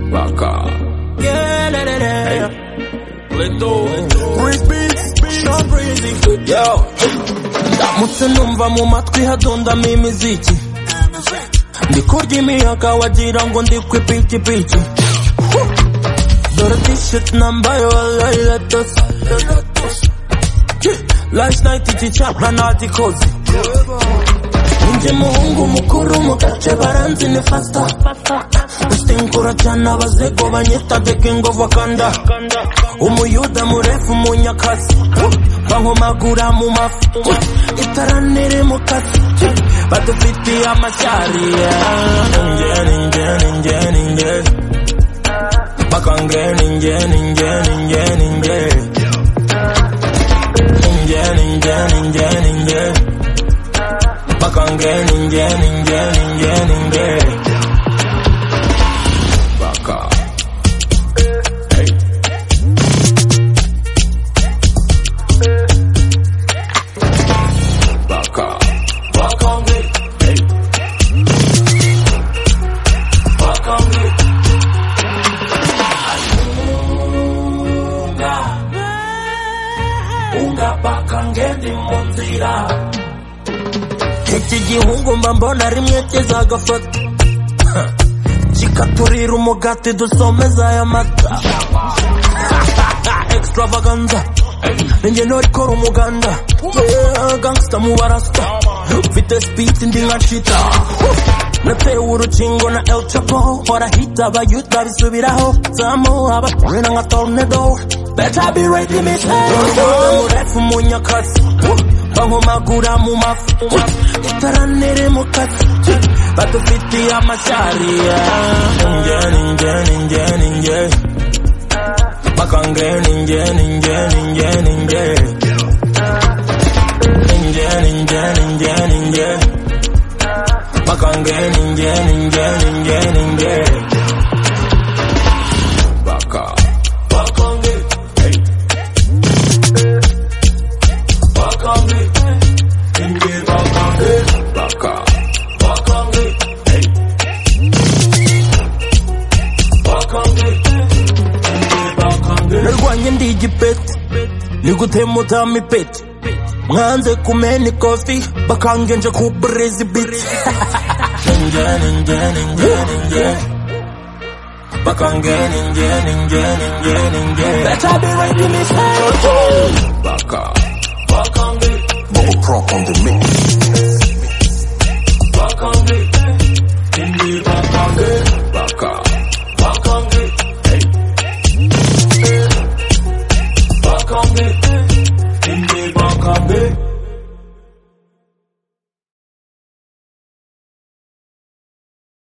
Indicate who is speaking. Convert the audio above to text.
Speaker 1: Baka.
Speaker 2: Yeah, la, la, la. ndamutse numva mu matwi hadondamo imiziki ndi kurya imiyaga wagira ngo ndi ku ipikipiki dore tisheti nambaye walayi latose last night iki cyapa ntagikoze Ninjye muhungu mukuru mu gace baranzi ni fasta Usinkura cyane abazego banyita the king of Wakanda Umuyuda murefu munyakazi Bankomagura mu mafi Itara niri mu kazi Badufitiye amashyari Ninjye ninjye ninjye ninjye Bakange ninjye ninjye ninjye ninjye Ninjye ninjye ninjye ninjye bakange ninjye ninjye ninjye ninjye
Speaker 1: Baka. Hey. Baka.
Speaker 2: bakange bakange unga unga bakange ndi mu nzira iki gihungu mba mbona rimwe kizagafata kikaturira umugati dusomeza aya mata extravaganza ninjye ntorikora umuganda Yeah, gangsta mu barasta mfite speed ndi nka shita natewe urukingo na el chapo barahita abayuta bisubiraho zamu abashwina nka tornado better be ready miss murefu munyakazi bankomagura mu mafi itara niri mu kazi badufitiye amashyari ninjye ninjye ninjye ninjye bakange ninjye ninjye ninjye ninjye ninjye ninjye ninjye ninjye bakange ninjye ninjye ninjye ninjye
Speaker 1: Baka.
Speaker 2: bakange bakange ninjye bakange
Speaker 1: Baka.
Speaker 2: bakange bakange ninjye bakange narwanye ndi igipeti ni gutemutama ipeti mwanze kumena ikofi bakange nje ku burezi biti ninjye ninjye ninjye ninjye bakange ninjye ninjye ninjye ninjye better be ready miss
Speaker 1: Baka.
Speaker 2: bakange
Speaker 3: Bubble prop on the mix.